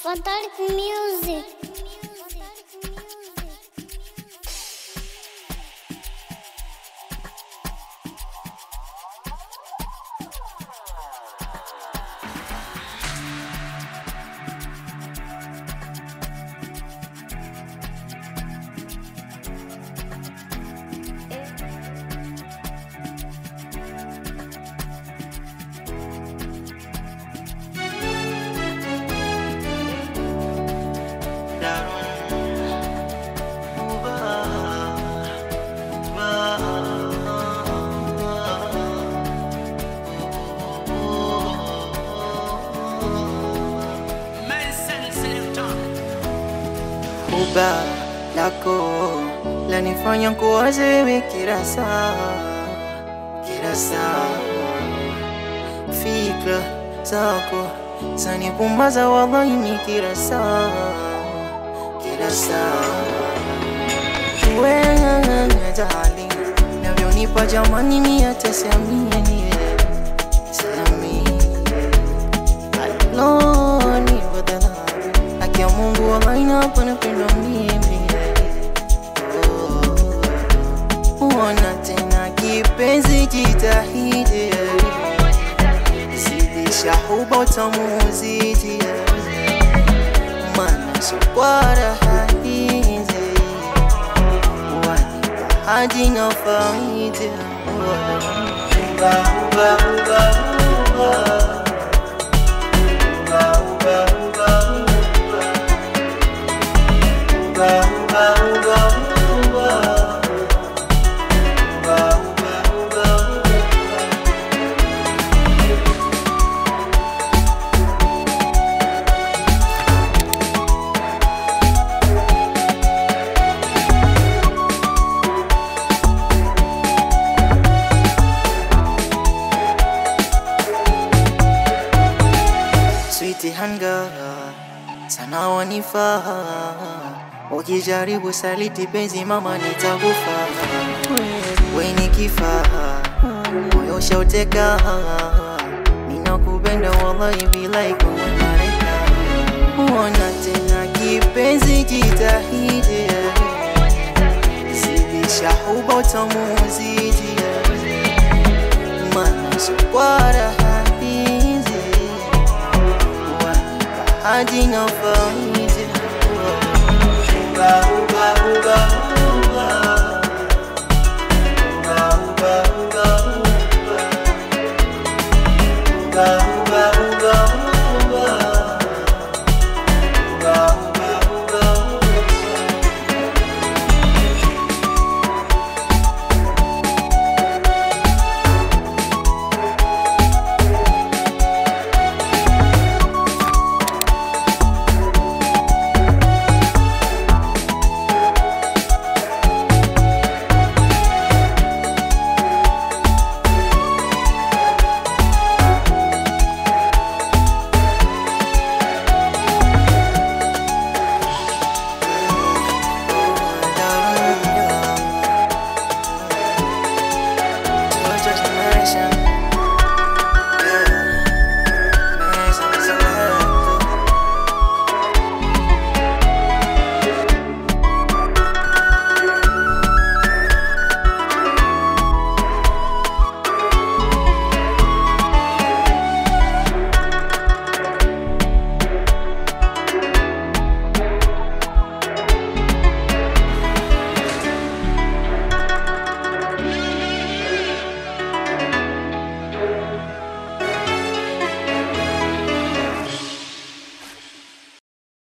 Fantonic Music. Uba lako lanifanya kuwaze wewe kila saa, kila saa. Fikra zako zanipumbaza wallahi ni kila saa, kila saa. Wewe jali navyonipa jamani, mimi hata siamini, siamini aloni badala haki ya Mungu wallahi hapa napendwa mimi Oh, Uona tena kipenzi, jitahidi zidisha huba utamu uzidi, maana sukwara haizi wanipa hadi na faidi Uba, uba, uba, uba. Sweetie hanga sana wanifaa, ukijaribu saliti penzi mama nitakufa. We ni kifaa, moyo shauteka, ninakupenda wallahi bilai kumareka. Uona tena kipenzi, jitahidi zidisha huba utamu uzidi, maana sukwara haizi hadi na faidi uba uba uba uba uba uba uba uba uba